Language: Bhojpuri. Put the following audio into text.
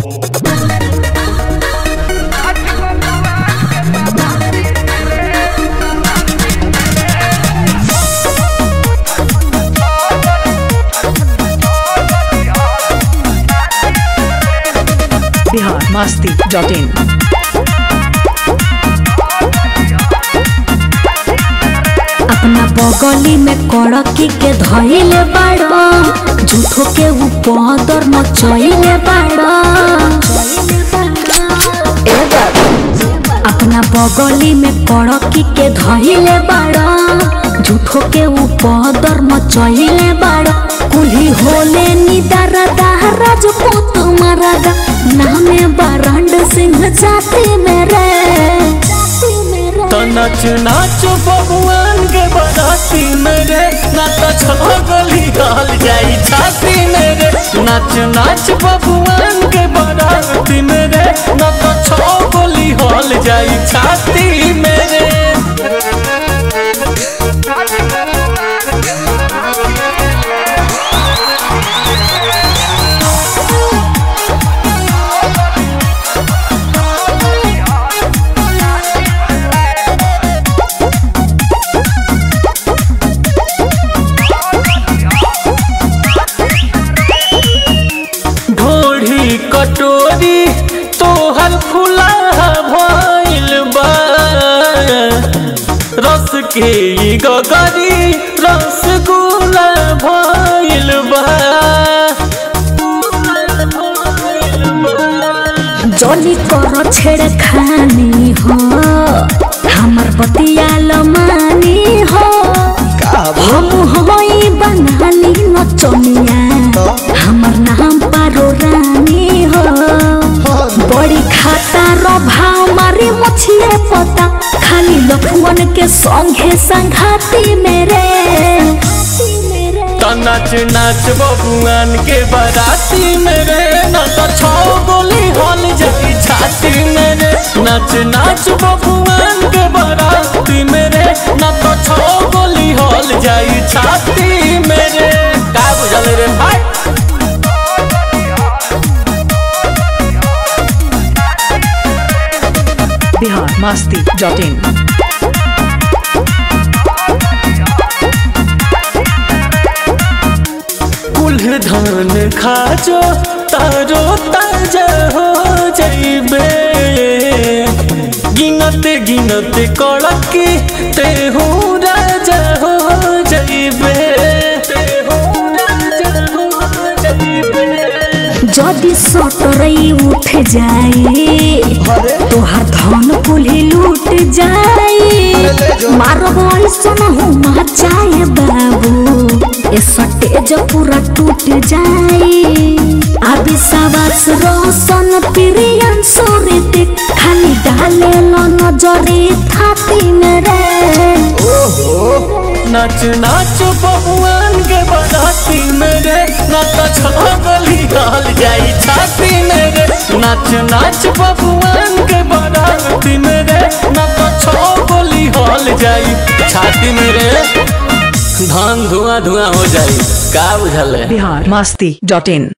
बिहार मस्ती डॉट इन अपना बगली में कड़की के धइले बाड़ो झूठो के ऊपर मचइले बाड़ो ए बाबा, अपना बगली में कड़की के धइले बाड़ो झूठो के ऊपर मचइले बाड़ो कुल्ही होले निदारा दाहरा जो पुत मरदा नामे बारंड सिंह जाति मेरे जाति मेरे तो नाच नाच बबुआन के बराती मेरे ना तो छगली गाल जाई छाती मेरे नाच नाच बबुआन के बराती मेरे ना तो छगली हॉल जाई छाती मेरे ढोढ़ी कटोरी तोहर फुला भइल बा रस के ई गगरी रसगुल्ला भइल बा जली कर छेड़ खानी हो हमर बतिया लमानी हो हम होई बंगाली नचनिया हमर नाम पारो रानी हो बड़ी खाता रो भाव मारी मछिए पता खाली लखुअन के संगे संघाती मेरे तो नाच नाच बबुआन के बराती मेरे न तो छो गोली हॉल जाई छाती मेरे नाच नाच बबुआन के बराती मेरे न तो छो गोली हॉल जाई छाती मेरे का बुझल रे भाई बिहार मस्ती डॉट इन कुल धान खाजो तारो ताजा हो जाइबे गिनत गिनत कड़की तेहू राजा हो जाइबे तेहू राजा हो जाइबे जदि सटरई उठ जाई तोहार धन कुल्ही लूट जाई मारब ऐसन हुमा जाए बाबू ए सटेज पूरा टूट जाई आबि साबास रोशन प्रियन सोरित खाली डाले लो नजरे थाती मेरे नाच नाच बबुआन के बराती मेरे नाच छगली गाल जाई छाती मेरे नाच नाच बबुआन के बराती मेरे नाच छगली हॉल जाई छाती मेरे धान धुआं धुआं हो जाई का बुझल है बिहार मस्ती डॉट इन